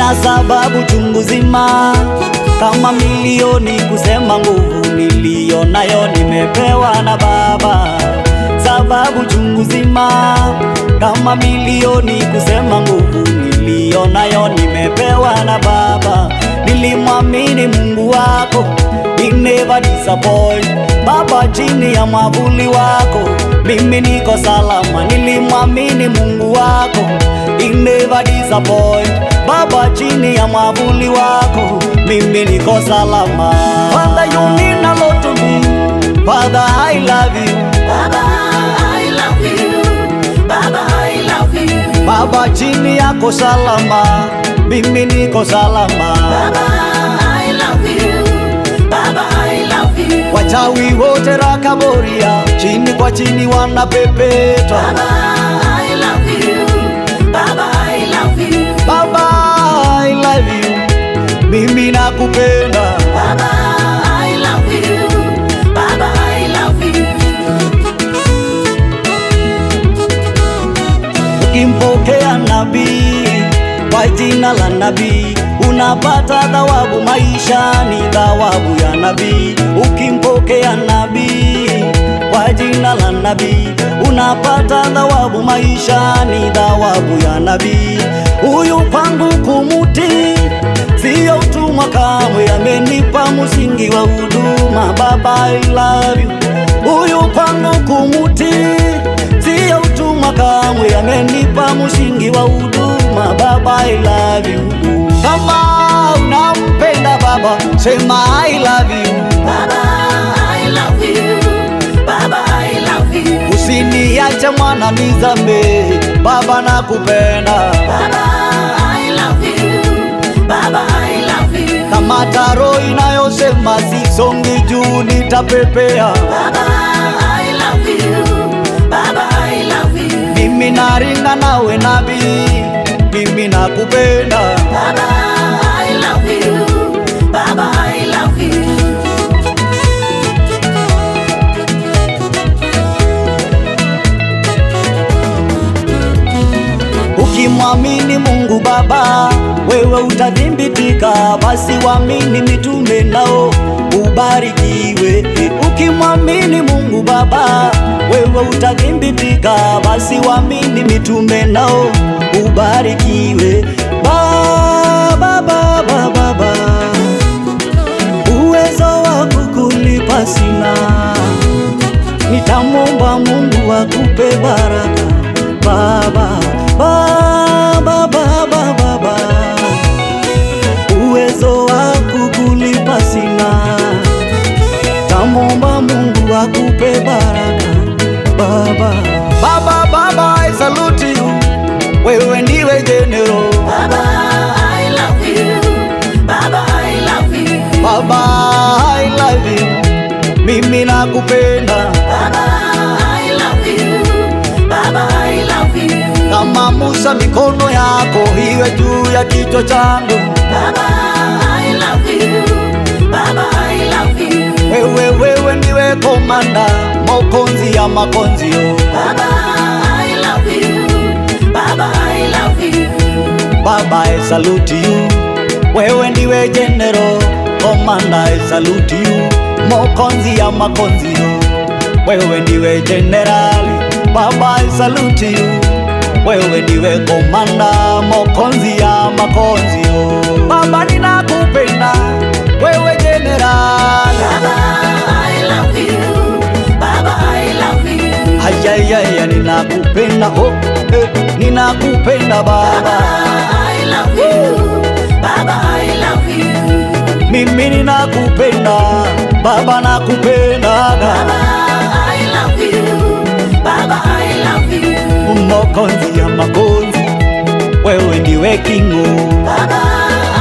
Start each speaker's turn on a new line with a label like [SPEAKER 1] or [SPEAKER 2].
[SPEAKER 1] nina sababu chungu zima kama milioni kusema nguvu niliyo nayo nimepewa na Baba. Sababu chungu zima kama milioni kusema nguvu niliyo nayo nimepewa na Baba. Nilimwamini Mungu wako, he never disappoint. Baba, chini ya mwavuli wako mimi niko salama. Nilimwamini Mungu wako, he never disappoint. Baba, chini ya mwavuli wako mimi niko salama. Father, you mean a lot to me. Father, I love you.
[SPEAKER 2] Baba, I love you. Baba, I love you.
[SPEAKER 1] Baba, chini yako salama, mimi niko salama.
[SPEAKER 2] Baba, I love you. Baba, I love you.
[SPEAKER 1] Wachawi wote Rakaboria, chini kwa chini wanapepetwa.
[SPEAKER 2] Baba, I love you. Baba, I love you.
[SPEAKER 1] Baba, I love you, mimi nakupenda.
[SPEAKER 2] Baba, I love you. Baba, I love you.
[SPEAKER 1] Ukimpokea nabii kwa jina la nabii unapata thawabu maishani, thawabu ya nabii. Ukimpokea nabii kwa jina la nabii unapata thawabu maishani, thawabu ya nabii. Huyu kwangu kumuti siyo utumwa kamwe, amenipa msingi wa huduma. Baba, I love you. Huyu kwangu kumuti siyo utumwa kamwe, amenipa msingi wa huduma. Baba, I love you. Kama unampenda Baba, sema I love you.
[SPEAKER 2] Baba, I love you. Baba, I love you.
[SPEAKER 1] Usiniache mwana nizame, Baba nakupenda.
[SPEAKER 2] Baba, I love you. Baba, I love you.
[SPEAKER 1] Kama taro inayosema sisongi juu, nitapepea.
[SPEAKER 2] Baba, I love you. Baba, I love you.
[SPEAKER 1] Mimi naringa nawe nabii, mimi nakupenda.
[SPEAKER 2] Baba, I love you. Baba, I love you.
[SPEAKER 1] Ukimwamini Mungu Baba, wewe utadhibitika, basi waamini mitume nao ubarikiwe. Ukimwamini Mungu Baba, wewe utadhibitika, basi waamini mitume nao ubarikiwe. Baba, Baba, Baba, uwezo wa kukulipa sina nitamwomba Mungu akupe baraka baba, baba, baba, baba, uwezo wa kukulipa sina, tamwomba Mungu akupe baraka baba, baba, baba, I salute you, wewe ndiwe general
[SPEAKER 2] Baba, I love you. Baba, I love you.
[SPEAKER 1] baba, I love you, mimi nakupenda
[SPEAKER 2] Baba, I love you. Baba, I love you.
[SPEAKER 1] kama Musa, mikono yako iwe juu ya kichwa changu.
[SPEAKER 2] Baba, I love you. Baba, I love you.
[SPEAKER 1] Wewe wewe ndiwe komanda makonzi ya makonzio.
[SPEAKER 2] Baba, I love you. Baba, I love you.
[SPEAKER 1] Baba, I salute you. Wewe ndiwe general komanda, I salute you. Makonzi ya makonzio. Wewe ndiwe generali. Baba, I salute you. Wewe ndiwe komanda makonzi ya makonzio. Baba, ninakupenda wewe generali.
[SPEAKER 2] Baba, I love you. Baba, I love you.
[SPEAKER 1] Ayayaya, ninakupenda oh, eh, ninakupenda
[SPEAKER 2] Baba,
[SPEAKER 1] baba,
[SPEAKER 2] I love you. Baba, I love you.
[SPEAKER 1] mimi ninakupenda baba, nakupenda
[SPEAKER 2] Baba, I love you. Baba, I love you.
[SPEAKER 1] makonzi ya makonzi, wewe ndiwe kingo,
[SPEAKER 2] Baba,